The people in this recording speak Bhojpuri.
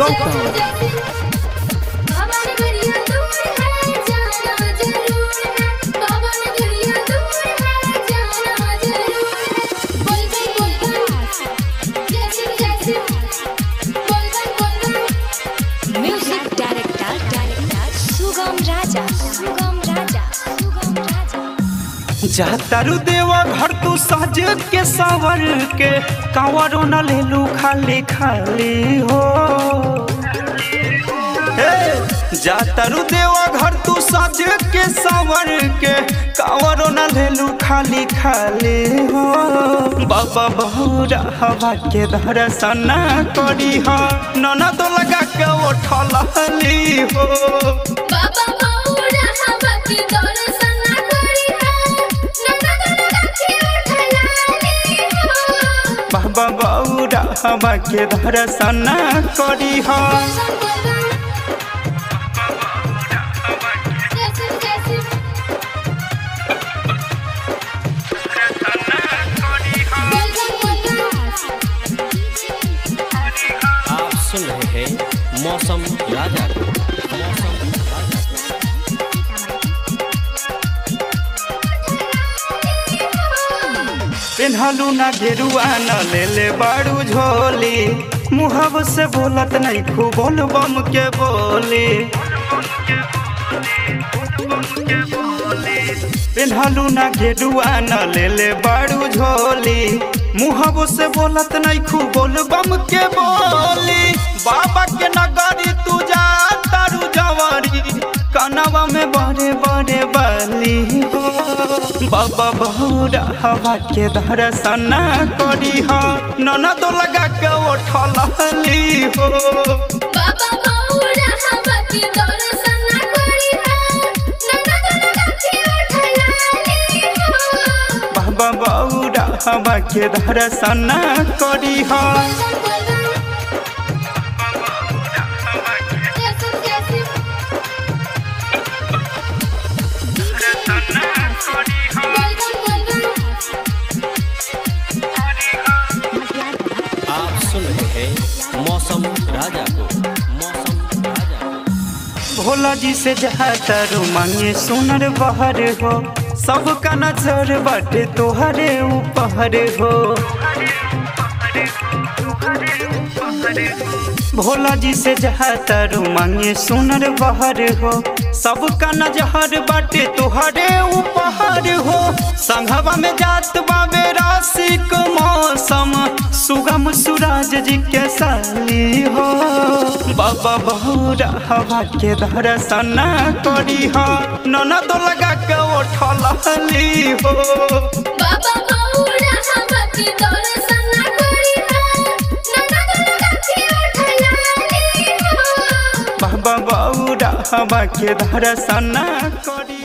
हमारे बढ़िया दूर है जाना जरूर है बाबा ने बढ़िया दूर है जाना जरूर है बोल गई बोल गई जैसे जैसे बोल गई बोल गई music director director Sugam Raja Sugam Raja Sugam Raja जातारू देवा घर तू सज के सावर के कांवरो न लेलू खाली खाली हो हे, जातारू देवा घर तू सज के सावर के कांवरो न लेलू खाली खाली हो बाबा बहुरा हवा के दर्शन करी हो ननद लगा के उठल हो बाबा बाऊरा हवा की दर्शन करी है नंदा लगा के उठलाली हो बाबा बौरा हवा के दर्शन करी हो जैसे जैसे बोल गई बोल गई आप सुन रहे हैं मौसम राजा को मौसम राजा को। पेन्हलू ना घेरुआ न ले ले बाड़ू झोली मुहब से बोलत नहीं खूब बोल बम के बोली पेन्हलू ना घेरुआ न ले ले बाड़ू झोली मुहब से बोलत नहीं खूब बोल बम के बोली बाबा के नगरी तू जा तारू जवारी कनवा में बड़े बड़े बली हो बाबा बहुरा हवा के दर्शन करी हो ननद लगा के उठली हो बाबा बाऊरा हवा की दर्शन करी है नंदा लगा के उठलाली हो बाबा बहुरा हवा के दर्शन करी हो जैसे जैसे बोल गई बोल गई आप सुन रहे हैं मौसम राजा को मौसम राजा को भोला जी से जहातर मांगे सुनर बहर हो सबका नजर बाटे तोहरे ऊपर हो भोला जी से जहातर मांगे सुनर बहर हो सबका नजर बाटे तोहरे ऊपर हो संघवा में जात बाबे राशिक मौसम सुगम सूरज जी के साली हो बाबा बहुरा हवा के दर्शन करी हो ननद लगा के उठली हो बाबा बाऊरा हवा की दर्शन करी है नंदा लगा के उठलाली हो बाबा बहुरा हवा के दर्शन करी